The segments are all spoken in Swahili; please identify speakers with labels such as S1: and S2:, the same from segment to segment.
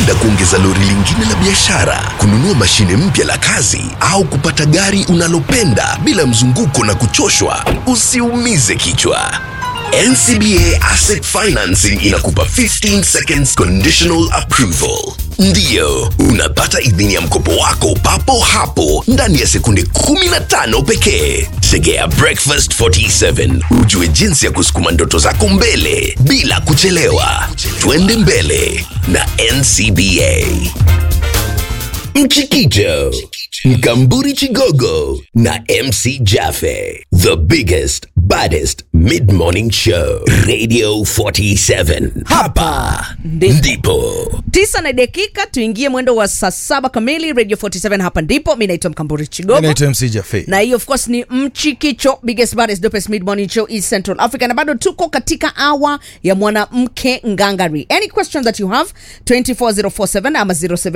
S1: Ungependa kuongeza lori lingine la biashara, kununua mashine mpya la kazi, au kupata gari unalopenda bila mzunguko na kuchoshwa? Usiumize kichwa. NCBA Asset Financing inakupa 15 seconds conditional approval. Ndiyo, unapata idhini ya mkopo wako papo hapo ndani ya sekunde 15 pekee. Tegea Breakfast 47 ujue jinsi ya kusukuma ndoto zako mbele bila kuchelewa. Twende mbele na NCBA. Mchikicho, Mkamburi Chigogo na MC Jaffe. The biggest, baddest mid-morning show. Radio 47. Hapa
S2: Ndipo.
S1: ndipo.
S2: tisa na dakika tuingie mwendo wa saa saba kamili radio 47 hapa ndipo mi naitwa mkamburi chigogo
S3: Naitwa MC Jaffe.
S2: na hii of course ni mchikicho biggest baddest dopest mid morning show east central africa na bado tuko katika awa ya mwanamke ngangari any question that you have 24047 ama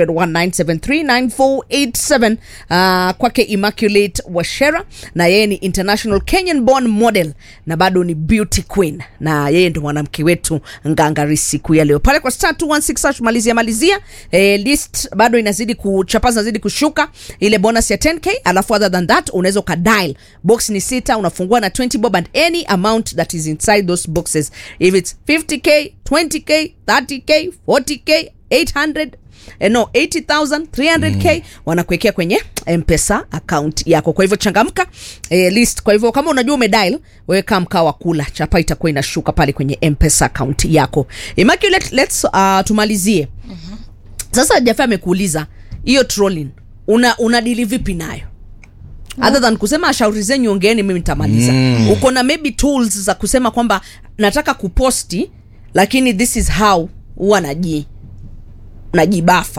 S2: 0719739487 uh, kwake immaculate washera na yeye ni international kenyan born model na bado ni beauty queen na yeye ndo mwanamke wetu ngangari siku ya leo pale kwa star 216 hash malizia malizia eh, list bado inazidi kuchapa zinazidi kushuka ile bonus ya 10k alafu other than that unaweza ukadial box ni sita unafungua na 20 bob and any amount that is inside those boxes if it's 50k 20k 30k 40k 800 Eh, no 80000 300k mm. wanakuwekea kwenye mpesa account yako kwa hivyo changamka eh, list kwa hivyo kama unajua umedial weka mkaa wa kula chapa itakuwa inashuka pale kwenye mpesa account yako immaculate let's uh, tumalizie mm-hmm. sasa jafe amekuuliza hiyo trolling una unadili vipi nayo other than kusema shauri zenyu ongeeni mimi nitamaliza mm. uko na maybe tools za kusema kwamba nataka kuposti lakini this is how huwa naji najibafa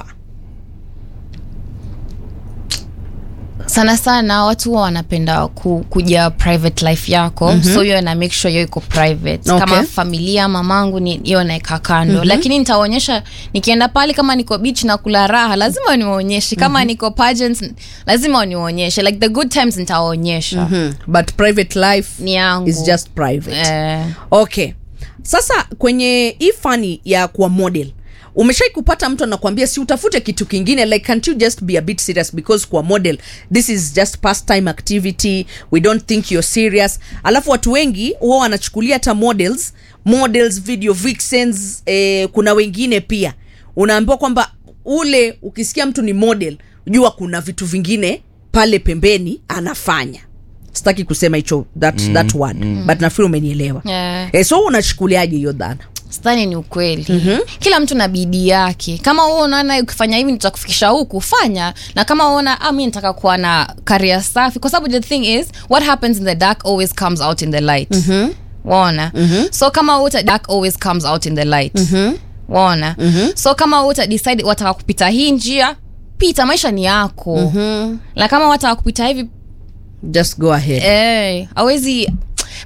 S4: sana sana watu huwa wanapenda ku, kuja private life yako mm-hmm. so hiyo na make sure hiyo iko private
S2: Okay.
S4: kama familia mamangu ni hiyo naeka kando mm-hmm. lakini nitaonyesha nikienda pale kama niko beach na kula raha lazima niwaonyeshe kama mm-hmm. niko pageants lazima niwaonyeshe like the good times nitawaonyesha mm-hmm.
S2: hmm. but private life
S4: ni yangu
S2: is just private
S4: eh,
S2: okay sasa kwenye hii fani ya kuwa model umeshai kupata mtu anakuambia si utafute kitu kingine like can't you just be a bit serious because kwa model this is just pastime activity we don't think you're serious alafu watu wengi huwa wanachukulia hata models models video vixens eh, kuna wengine pia unaambiwa kwamba ule ukisikia mtu ni model jua kuna vitu vingine pale pembeni anafanya sitaki kusema hicho that, mm, that word mm. but nafikiri umenielewa
S4: Yeah.
S2: eh, so unachukuliaje hiyo dhana
S4: sidhani ni ukweli mm-hmm. kila mtu na bidii yake kama wewe unaona ukifanya hivi nitakufikisha huku fanya na kama unaona ah, mi nataka kuwa na karia safi kwa sababu the thing is what happens in the dark always comes out in the light mm-hmm. waona mm-hmm. so kama uta dark always comes out in the light mm-hmm. waona mm-hmm. so kama uta decide wataka kupita hii njia pita maisha ni yako mm-hmm. na kama wataka kupita hivi
S2: just go ahead
S4: eh, awezi